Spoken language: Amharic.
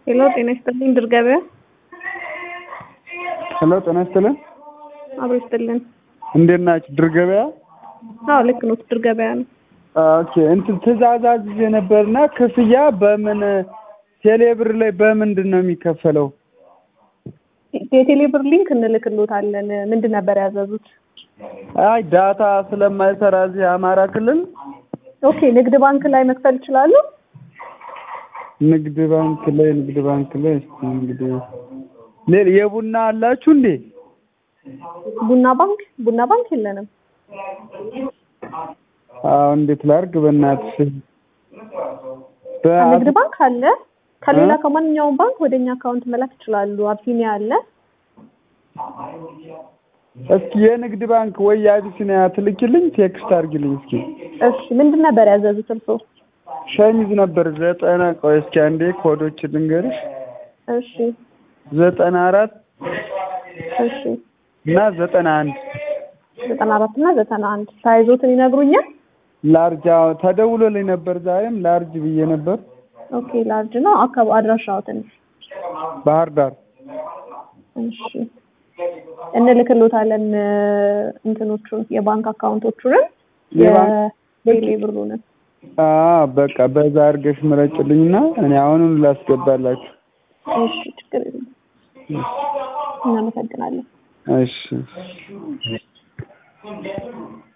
ሄሎ ጤና ይስጥልኝ ድር ገበያ ሄሎ ጤና ይስጥልን። አብሮ ይስጥልን። እንዴት ናችሁ? ድር ገበያ? አዎ ልክ ነው። ድር ገበያ ነው። ኦኬ እንትን ትእዛዝ አዝዤ ነበርና ክፍያ በምን ቴሌብር ላይ በምንድን ነው የሚከፈለው? የቴሌ ብር ሊንክ እንልክሎታለን። ምንድን ነበር ያዘዙት? አይ ዳታ ስለማይሰራ እዚህ አማራ ክልል ኦኬ ንግድ ባንክ ላይ መክፈል ይችላሉ? ንግድ ባንክ ላይ ንግድ ባንክ ላይ እስኪ እንግዲህ ሌላ የቡና አላችሁ እንዴ? ቡና ባንክ ቡና ባንክ የለንም። አዎ እንዴት ላድርግ በእናትሽ ንግድ ባንክ አለ። ከሌላ ከማንኛውም ባንክ ወደኛ አካውንት መላክ ይችላሉ። አቢሲኒያ አለ። እስኪ የንግድ ባንክ ወይ የአቢሲኒያ ትልኪልኝ፣ ቴክስት አድርጊልኝ እስኪ። እሺ ምንድን ነበር ያዘዙት እርስዎ? ሸሚዝ ነበር ዘጠና ቆይ እስኪ አንዴ ኮዶች ልንገርሽ እሺ ዘጠና አራት እሺ እና ዘጠና አንድ ዘጠና አራት እና ዘጠና አንድ ሳይዞትን ይነግሩኛል? ላርጅ አዎ ተደውሎልኝ ነበር ዛሬም ላርጅ ብዬ ነበር ኦኬ ላርጅ ነው። አካባቢ አድራሻዎትን ባህር ዳር እሺ እንልክሎታለን እንትኖቹን የባንክ አካውንቶቹንም የባንክ- የቴሌ ብሩንም አዎ በቃ በዛ አድርገሽ ምረጭልኝና እኔ አሁኑን ላስገባላችሁ እሺ ችግር የለም እናመሰግናለን እሺ